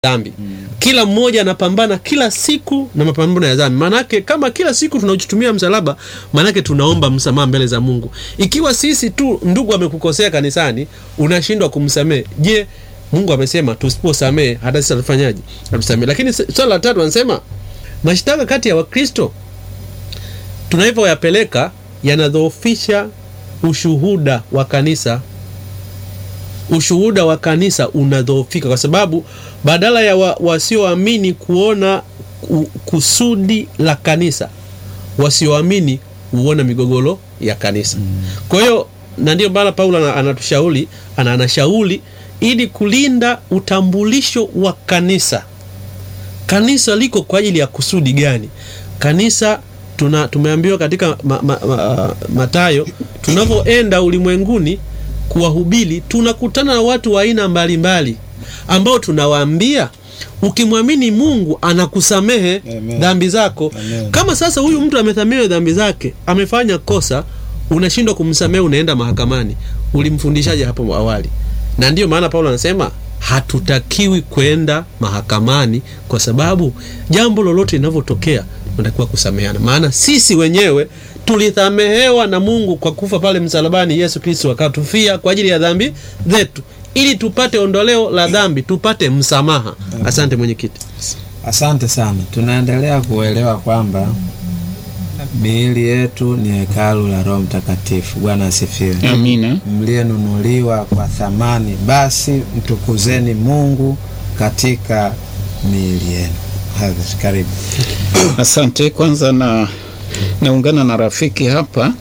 dhambi kila mmoja anapambana kila siku na mapambano ya dhambi. Maanake kama kila siku tunautumia msalaba, maanake tunaomba msamaha mbele za Mungu. Ikiwa sisi tu ndugu amekukosea kanisani, unashindwa kumsamehe, je, Mungu amesema tusiposamehe hata sisi tutafanyaje? Hatusamehe. Lakini swala la tatu anasema mashtaka kati ya Wakristo tunavyoyapeleka yanadhoofisha ushuhuda wa kanisa ushuhuda wa kanisa unadhoofika kwa sababu badala ya wa, wasioamini kuona ku- kusudi la kanisa, wasioamini huona migogoro ya kanisa. Kwa hiyo na ndio maana Paulo ana- anatushauri ana anashauri ili kulinda utambulisho wa kanisa. Kanisa liko kwa ajili ya kusudi gani? Kanisa tuna tumeambiwa katika ma, ma, ma, Mathayo, tunavyoenda ulimwenguni kuwahubiri, tunakutana na watu wa aina mbalimbali ambao tunawaambia ukimwamini Mungu anakusamehe Amen. dhambi zako. Amen. Kama sasa huyu mtu amesamehewa dhambi zake, amefanya kosa, unashindwa kumsamehe, unaenda mahakamani, ulimfundishaje hapo awali? Na ndiyo maana Paulo anasema hatutakiwi kwenda mahakamani, kwa sababu jambo lolote linavyotokea tunatakiwa kusameheana, maana sisi wenyewe tulisamehewa na Mungu kwa kufa pale msalabani. Yesu Kristo akatufia kwa ajili ya dhambi zetu, ili tupate ondoleo la dhambi, tupate msamaha. Asante mwenyekiti. Asante sana. Tunaendelea kuelewa kwamba miili yetu ni hekalu la Roho Mtakatifu. Bwana asifiwe. Amina. Mliyenunuliwa kwa thamani, basi mtukuzeni Mungu katika miili yenu. Hadhi, Karibu. Asante. Kwanza na naungana na rafiki hapa.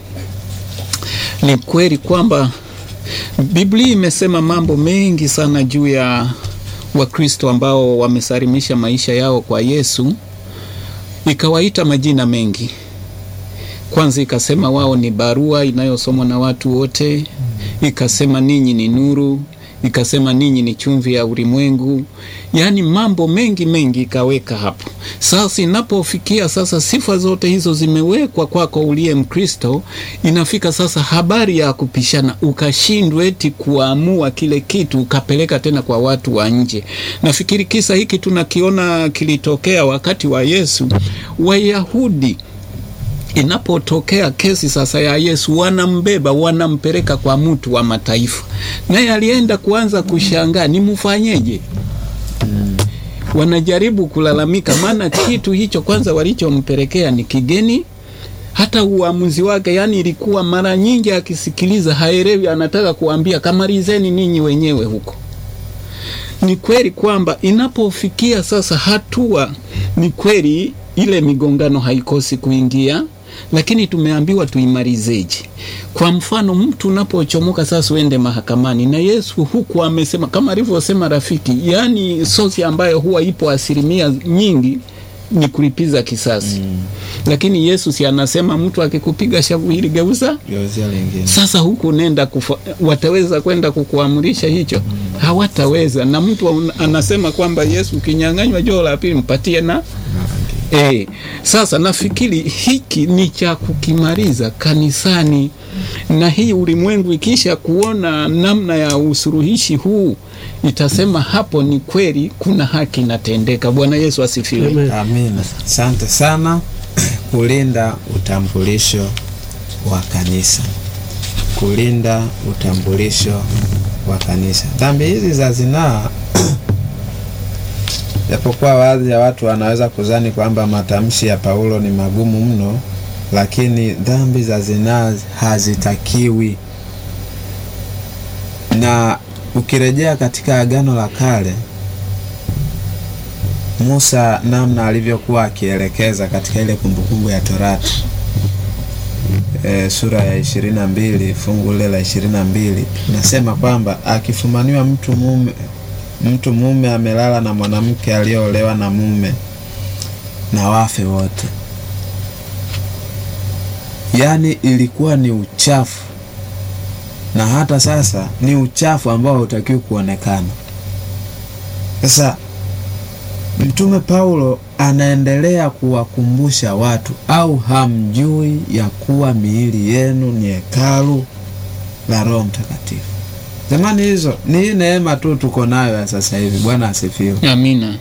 Ni kweli kwamba Biblia imesema mambo mengi sana juu ya Wakristo ambao wamesalimisha maisha yao kwa Yesu, ikawaita majina mengi. Kwanza ikasema wao ni barua inayosomwa na watu wote, ikasema ninyi ni nuru, ikasema ninyi ni chumvi ya ulimwengu. Yaani mambo mengi mengi ikaweka hapo. Sasa inapofikia sasa, sifa zote hizo zimewekwa kwako uliye Mkristo, inafika sasa habari ya kupishana, ukashindwa eti kuamua kile kitu ukapeleka tena kwa watu wa nje. Nafikiri kisa hiki tunakiona kilitokea wakati wa Yesu. Wayahudi inapotokea kesi sasa ya Yesu, wanambeba wanampeleka kwa mtu wa mataifa, naye alienda kuanza kushangaa nimfanyeje. Wanajaribu kulalamika, maana kitu hicho kwanza walichompelekea ni kigeni, hata uamuzi wake, yani ilikuwa mara nyingi akisikiliza haelewi, anataka kuambia kamalizeni ninyi wenyewe huko. Ni kweli kwamba inapofikia sasa hatua, ni kweli ile migongano haikosi kuingia, lakini tumeambiwa tuimalizeje? Kwa mfano, mtu unapochomoka sasa uende mahakamani, na Yesu huku amesema kama alivyosema rafiki, yaani sosi ambayo huwa ipo asilimia nyingi ni kulipiza kisasi mm. Lakini Yesu si anasema mtu akikupiga shavu hili geuza Geuzia lingine. sasa huku nenda kufa, wataweza kwenda kukuamrisha hicho? Hawataweza. Na mtu un- anasema kwamba Yesu ukinyang'anywa joo la pili mpatie na e. Sasa nafikiri hiki ni cha kukimaliza kanisani, na hii ulimwengu ikisha kuona namna ya usuluhishi huu itasema hapo ni kweli kuna haki inatendeka. Bwana Yesu asifiwe. Amen. Amina. Asante sana kulinda utambulisho wa kanisa, kulinda utambulisho wa kanisa. Dhambi hizi za zinaa, japokuwa baadhi ya watu wanaweza kuzani kwamba matamshi ya Paulo ni magumu mno, lakini dhambi za zinaa hazitakiwi. Na ukirejea katika Agano la Kale, Musa namna alivyokuwa akielekeza katika ile kumbukumbu ya Torati e, sura ya ishirini na mbili fungu lile la ishirini na mbili nasema kwamba akifumaniwa mtu mume mtu mume amelala na mwanamke aliyeolewa na mume na wafe wote. Yaani ilikuwa ni uchafu, na hata sasa ni uchafu ambao hautakiwi kuonekana. Sasa Mtume Paulo anaendelea kuwakumbusha watu, au hamjui ya kuwa miili yenu ni hekalu la Roho Mtakatifu Jamani, hizo ni hii neema tu tuko nayo ya sasa hivi. Bwana asifiwe. Amina.